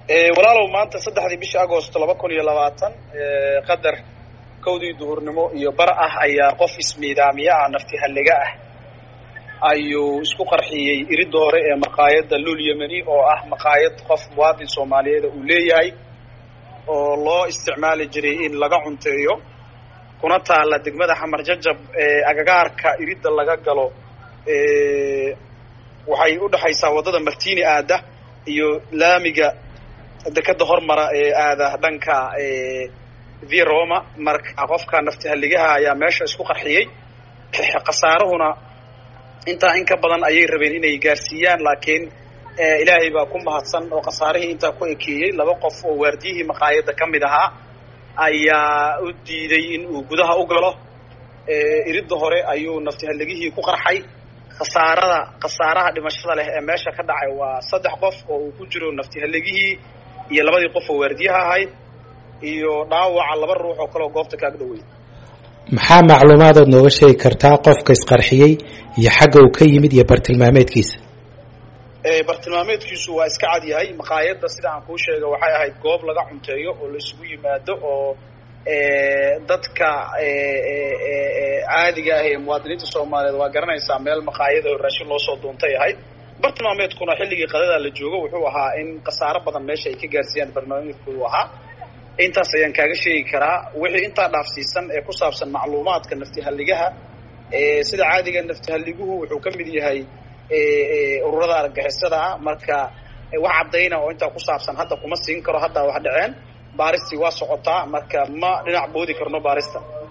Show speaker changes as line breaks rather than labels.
walaalow maanta saddexdii bisha agost laba kun iyo labaatan qadar kowdii duhurnimo iyo bar ah ayaa qof ismiidaamiye ah nafti halliga ah ayuu isku qarxiyey iridda hore ee maqaayadda lul yemeni oo ah maqaayad qof muwaadin soomaaliyeeda uu leeyahay oo loo isticmaali jiray in laga cunteeyo kuna taalla degmada xamar jajab ee agagaarka iridda laga galo waxay u dhexaysaa waddada martini aada iyo laamiga dekeda hormara ee aada dhanka via roma marka qofka nafti halligaha ayaa meesha isku qarxiyey khasaarahuna intaa in ka badan ayay rabeen inay gaarsiiyaan laakiin ilaahay baa ku mahadsan oo khasaarihii intaa ku ekeeyey laba qof oo waardiyihii maqaayadda ka mid ahaa ayaa u diiday in uu gudaha u galo iridda hore ayuu nafti halligihii ku qarxay khasaarada khasaaraha dhimashada leh ee meesha ka dhacay waa saddex qof oo uu ku jiro nafti halligihii iyo labadii qof oo waardiyaha ahayd iyo dhaawaca laba ruux oo kaleoo goobta kaag dhowey
maxaa macluumaadaad nooga sheegi kartaa qofka isqarxiyey iyo xagga uu ka yimid iyo bartilmaameedkiisa
bartilmaameedkiisu waa iska cad yahay maqaayadda sida aan kuu sheega waxay ahayd goob laga cunteeyo oo la isugu yimaado oo dadka caadiga ah ee muwaadiniinta soomaaliyeed waa garanaysaa meel maqaayada oo raashin loo soo duuntay ahayd bartilmaameedkuna xilligii qadada la joogo wuxuu ahaa in khasaaro badan meesha ay ka gaarsiiyaan bartilmaameedkoodu ahaa intaas ayaan kaaga sheegi karaa wixii intaa dhaafsiisan ee ku saabsan macluumaadka nafti halligaha sida caadiga nafti halliguhu wuxuu ka mid yahay ururada argagixisada ah marka wax caddayna oo intaa ku saabsan hadda kuma siin karo hadda wax dhaceen baaristii waa socotaa marka ma dhinac boodi karno baarista